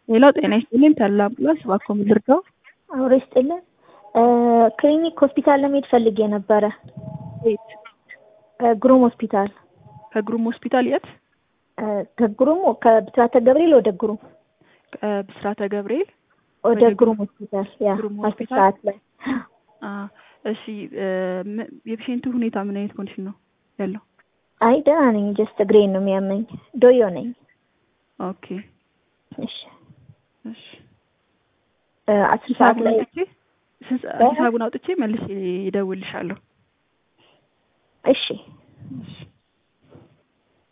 ሌላው ጤና ይስጥልኝ ተድላ አምቡላንስ እባክዎ ምን ልርዳዎ? አብሮ ይስጥልን። ክሊኒክ ሆስፒታል ለመሄድ ፈልጌ ነበረ። የት? ግሩም ሆስፒታል ከግሩም ሆስፒታል የት? ከግሩም ከብስራተ ገብርኤል ወደ ግሩም ከብስራተ ገብርኤል ወደ ግሩም ሆስፒታል ያ ግሩም አስር ሆስፒታል? ሰዓት ላይ አ እሺ ም- የፔሽንቱ ሁኔታ ምን አይነት ኮንዲሽን ነው ያለው? አይ ደህና ነኝ። ጀስት እግሬን ነው የሚያመኝ። ዶዮ ነኝ። ኦኬ እሺ እሺ እ አስር ሰዓት ሂሳቡን ላይ አውጥቼ ስንት ሰ- ሂሳቡን አውጥቼ መልሼ እደውልልሻለሁ። እሺ እሺ